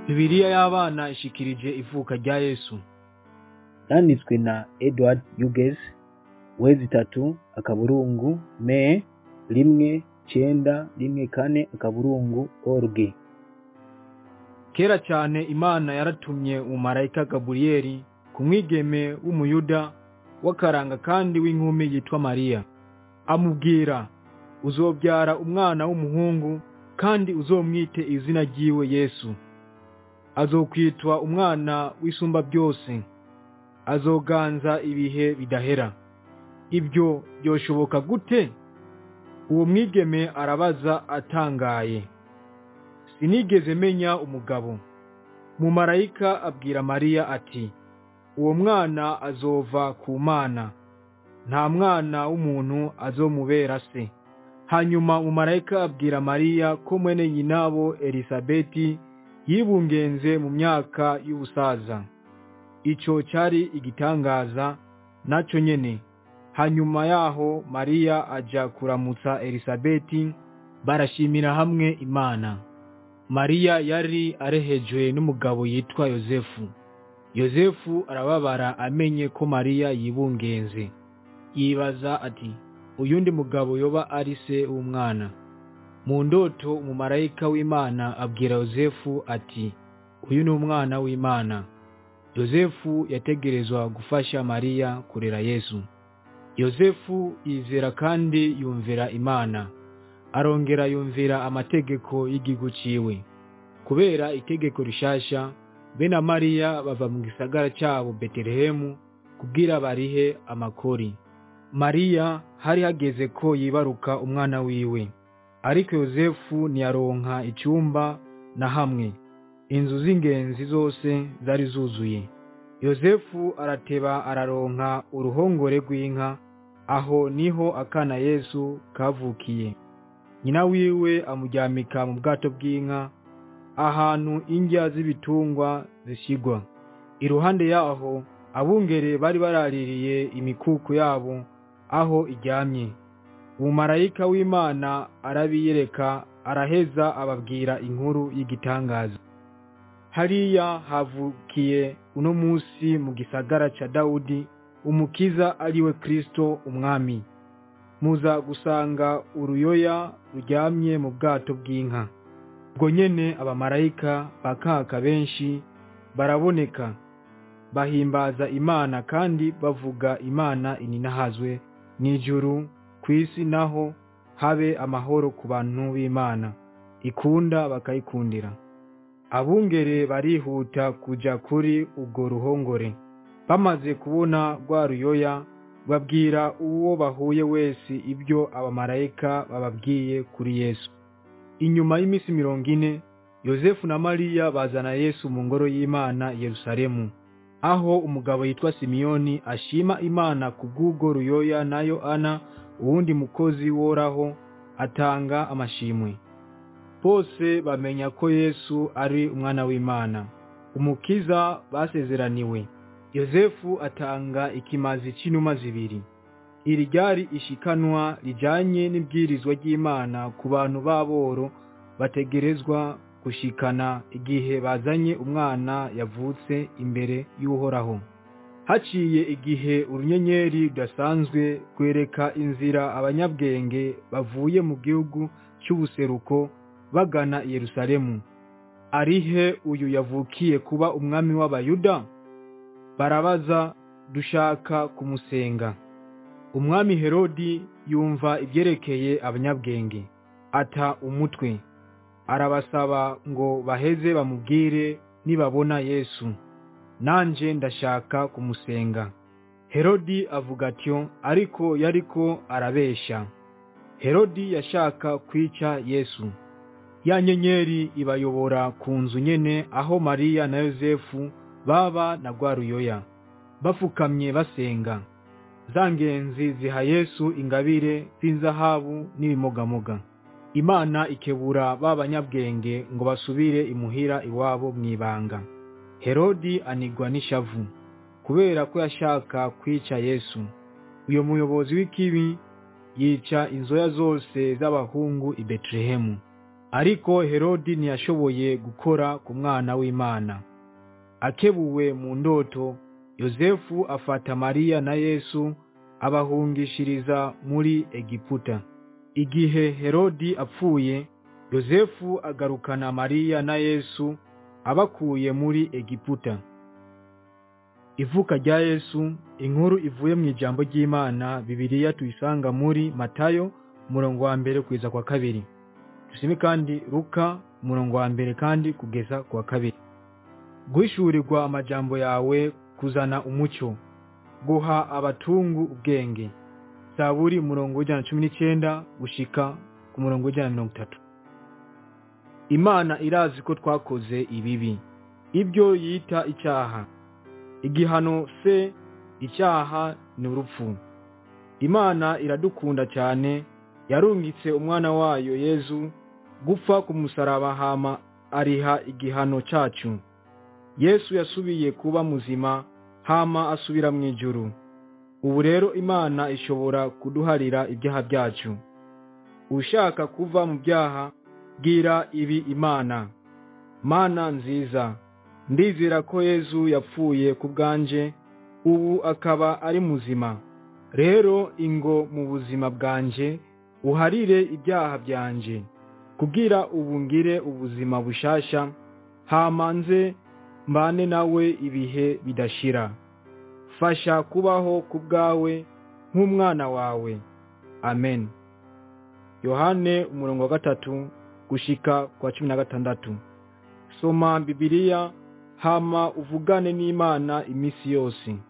Bibiliya y'abana ishikirije ivuka rya Yesu. yanditswe na edward hughes wezi itatu akaburungu me rimwe cenda rimwe kane akaburungu org Kera cyane Imana yaratumye umumarayika Gaburiyeli ku mwigeme w'umuyuda w'akaranga kandi w'inkumi yitwa Mariya. Amubwira, uzobyara umwana w'umuhungu kandi uzomwite izina ryiwe Yesu. Azokwitwa umwana w'isumba byose. Azoganza ibihe bidahera. Ibyo byoshoboka gute? Uwo mwigeme arabaza atangaye. Sinigeze menya umugabo. Mumarayika abwira Mariya ati, uwo mwana azova ku Mana. Nta mwana w'umuntu azomubera se. Hanyuma mumarayika abwira Mariya ko mwene nyinabo Elisabeti yibungenze mu myaka y'ubusaza. Ico cari igitangaza naco nyene. Hanyuma yaho Mariya aja kuramutsa Elisabeti barashimira hamwe Imana. Mariya yari arehejwe n'umugabo yitwa Yozefu. Yozefu arababara amenye ko Mariya yibungenze. Yibaza ati, uyundi mugabo yoba ari se w'umwana. Mu ndoto umumarayika w'Imana abwira Yozefu ati, uyu ni umwana w'Imana. Yozefu yategerezwa gufasha Mariya kurera Yesu. Yozefu yizera kandi yumvira Imana. Arongera yumvira amategeko y'igihugu ciwe. Kubera itegeko rishasha, be na Mariya bava mu gisagara cyabo Betelehemu kugira barihe amakori. Mariya hari hageze ko yibaruka umwana wiwe. Ariko Yozefu ntiyaronka icyumba na hamwe. Inzu z'ingenzi zose zari zuzuye. Yozefu arateba araronka uruhongore rw'inka, aho niho akana Yesu kavukiye. Nyina wiwe amuryamika mu bwato bw'inka, ahantu indya z'ibitungwa zishigwa. Iruhande yaho abungere bari baraririye imikuku yabo aho iryamye. Umumarayika w'Imana arabiyereka araheza ababwira inkuru y'igitangaza. Hariya havukiye uno musi mu gisagara ca Dawudi umukiza ariwe Kristo umwami. Muza gusanga uruyoya ruryamye mu bwato bw'inka. Ubwo nyene abamarayika bakaka benshi baraboneka bahimbaza Imana kandi bavuga Imana ininahazwe mw'ijuru kw'isi naho habe amahoro ku bantu b'Imana ikunda bakayikundira. Abungere barihuta kuja kuri ubwo ruhongore. Bamaze kubona rwa ruyoya babwira uwo bahuye wese ibyo abamarayika bababwiye kuri Yesu. Inyuma y'imisi mirongo ine, Yozefu na Mariya bazana Yesu mu ngoro y'Imana i Yerusalemu, aho umugabo yitwa Simiyoni ashima Imana kubw'ubwo ruyoya nayo Ana uwundi mukozi woraho atanga amashimwe. Bose bamenya ko Yesu ari umwana w'Imana, umukiza basezeraniwe. Yozefu atanga ikimazi c'inuma zibiri. Iri ryari ishikanwa rijanye n'ibwirizwa ry'Imana ku bantu b'aboro bategerezwa gushikana igihe bazanye umwana yavutse imbere y'Uhoraho. Haciye igihe urunyenyeri rudasanzwe rwereka inzira abanyabwenge bavuye mu gihugu cy'ubuseruko bagana i Yerusalemu. Arihe uyu yavukiye kuba umwami w'Abayuda? Barabaza dushaka kumusenga. Umwami Herodi yumva ibyerekeye abanyabwenge. Ata umutwe. Arabasaba ngo baheze bamubwire nibabona Yesu. Nanje ndashaka kumusenga. Herodi avuga atyo ariko yariko arabesha. Herodi yashaka kwica Yesu. Ya nyenyeri ibayobora ku nzu nyene aho Mariya na Yozefu baba na rwa ruyoya. Bafukamye basenga. Za ngenzi ziha Yesu ingabire z'inzahabu n'ibimogamoga. Imana ikebura ba banyabwenge ngo basubire imuhira iwabo mw'ibanga. Herodi anigwa n'ishavu kubera ko yashaka kwica Yesu. Uyo muyobozi w'ikibi yica inzoya zose z'abahungu i Betlehemu. ariko herodi ntiyashoboye gukora ku mwana w'imana akebuwe mu ndoto yozefu afata mariya na yesu abahungishiriza muri egiputa igihe herodi apfuye yozefu agarukana mariya na yesu abakuye muri egiputa ivuka rya yesu inkuru ivuye mu ijambo ry'imana bibiliya tuyisanga muri matayo umurongo wa mbere kugeza kwa kabiri dusome kandi luka umurongo wa mbere kandi kugeza kwa kabiri guhishurirwa amajambo yawe kuzana umucyo guha abatungu ubwenge zaburi umurongo w'ijana na cumi n'icyenda gushika ku murongo w'ijana na mirongo itatu imana irazi ko twakoze ibibi ibyo yita icyaha igihano se icyaha ni urupfu imana iradukunda cyane yarungitse umwana wayo yezu gupfa ku musaraba hama ariha igihano cyacu yesu yasubiye kuba muzima hama asubira mu ijuru ubu rero imana ishobora kuduharira ibyaha byacu ushaka kuva mu byaha bwira ibi imana mana nziza ndizera ko yezu yapfuye ku bwanje ubu akaba ari muzima rero ingo mu buzima bwanje uharire ibyaha byanje kugira ubu ngire ubuzima bushasha hamanze mbane nawe ibihe bidashira fasha kubaho ku bwawe nk'umwana wawe amen yohane umurongo wa gatatu gushika kwa cumi na gatandatu soma bibiliya hama uvugane n'imana iminsi yose